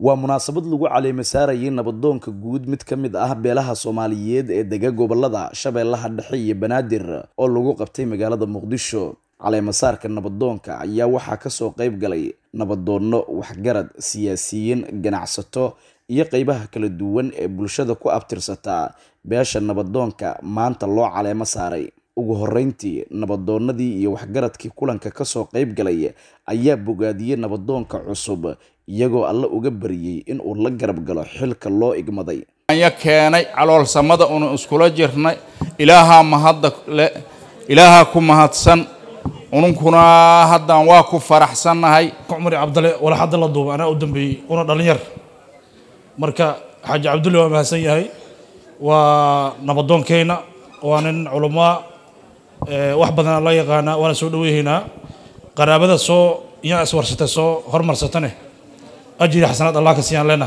waa munaasabad lagu caleema saarayay nabadoonka guud mid ka mid ah beelaha soomaaliyeed ee dega gobolada shabeellaha dhexe iyo banaadir oo lagu qabtay magaalada muqdisho caleemasaarka nabadoonka ayaa waxaa kasoo qayb galay nabadoonno waxgarad siyaasiyiin ganacsato iyo qeybaha kala duwan ee bulshada ku abtirsataa beesha nabadoonka maanta loo caleemo saaray ugu horeyntii nabadoonnadii iyo waxgaradkii kulanka kasoo qayb galay ayaa bogaadiyey nabadoonka cusub iyagoo alla uga baryey in uu la garab galo xilka loo igmaday anya keenay caloolsamada unu iskula jirnay ilaahaa mahadda le ilaahaa ku mahadsan ununkuna haddaan waa ku faraxsannahay cumar cabdale wala hadda la duuba anaa u dambeeyey una dhalinyar marka xaaji cabdulle waa mahadsan yahay waa nabadoonkeyna waa nin culamaa wax badana la yaqaanaa waana soo dhaweyhaynaa qaraabada soo iyaa iswarsatay soo hormarsatane ajiri xasanaad allah ka siiyaan leenaha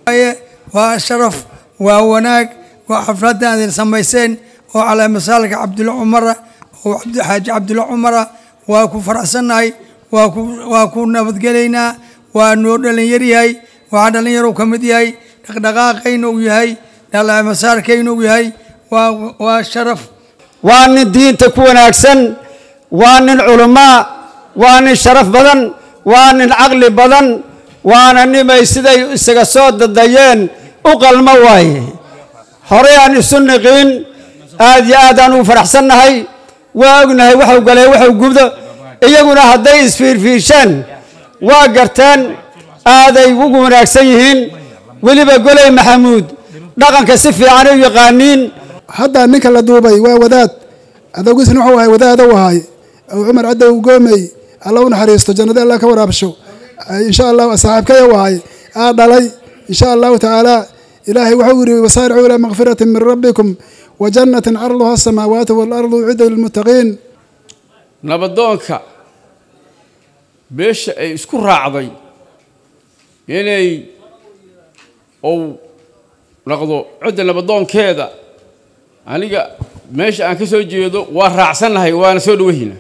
waa sharaf waa wanaag waa xafladda aad samayseen oo caleemasaalka cabdulle cumara oo xaaji cabdulle cumara waa ku faraxsannahay waa ku waa ku nabadgelaynaa waa noo dhalinyaryahay waxaa dhalinyaro ka mid yahay dhaqdhaqaaqayna uu yahay caleemasaarkayna uu yahay waa waa sharaf waa nin diinta ku wanaagsan waa nin culamaa waa nin sharaf badan waa nin caqli badan waana nimay siday isaga soo dadayeen u qalmo waaye horey aan isu niqiin aad iyo aad aan ugu faraxsannahay waa ognahay waxuu galay waxuu gubdo iyaguna hadday isfiirfiirshaan waa garteen aaday ugu wanaagsan yihiin weliba goley maxamuud dhaqanka si fiican u yaqaaniin hadda ninka la duubay waa wadaad adoogiisna wuxuu ahay wadaada u ahay cumar cadow goomey alla u naxariisto jannada alla ka waraabsho insha allah saaxiibkaya u ahay aa dhalay insha allahu tacaala ilaahay wuxuu yidhi wasaaricuu ilaa makfirati min rabbikum wa jannatin carduha asamaawaatu waalardu ucidda lilmuttaqiin nabadoonka beesha ay isku raacday inay uu noqdo cidda nabadoonkeeda aniga meesha aan ka soo jeedo waa raacsannahay waana soo dhawahina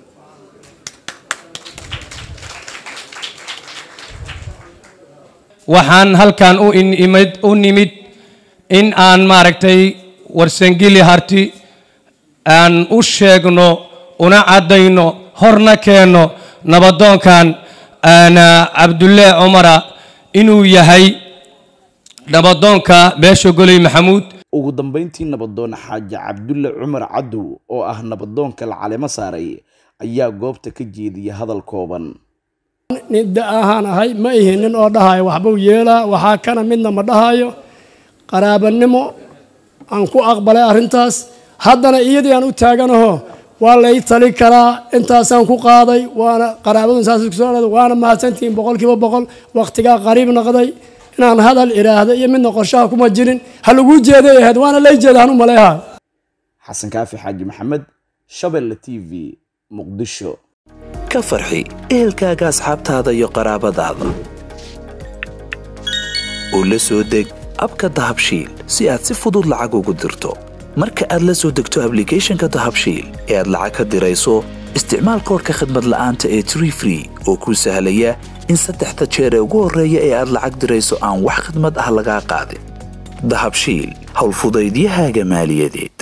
waxaan halkan u imid u nimid in aan maaragtay warsangeli harti aan u sheegno una caddayno horna keenno nabadoonkan cabdulle cumara inuu yahay nabadoonka beesha goley maxamuud ugu dambeyntii nabadoon xaaji cabdulle cumar cadow oo ah nabadoonka la caleemo saaray ayaa goobta ka jeediyay hadal kooban nin da ahaan ahay ma ihi nin oo dhahayo waxbuu yeelaa waxaa kana midna ma dhahayo qaraabanimo aan ku aqbalay arrintaas haddana iyadii aan u taaganaho waa lay tali karaa intaasaan ku qaaday waana qaraabadu saas kusoo waana mahadsantihiin boqolkiiba boqol wakhtigaa qariib noqday inaan hadal idhaahdo iyo midna qorshaha kuma jirin ha laguu jeeday ahayd waana lay jeeda hanu maleeha xasan kaafi xaaji maxamed shabelle t v muqdisho ka farxi ehelkaaga asxaabtaada iyo qaraabadaada oo la soo deg abka dahabshiil si aad si fudud lacag ugu dirto marka aad la soo degto ablicathonka dahabshiil ee aad lacag ka dirayso isticmaal koorka khadmad la'aanta ee tree free oo kuu sahlaya in saddexda jeer ee ugu horreeya ee aad lacag dirayso aan wax khidmad ah lagaa qaadin dahabshiil howlfudaydiyahaaga maaliyadeed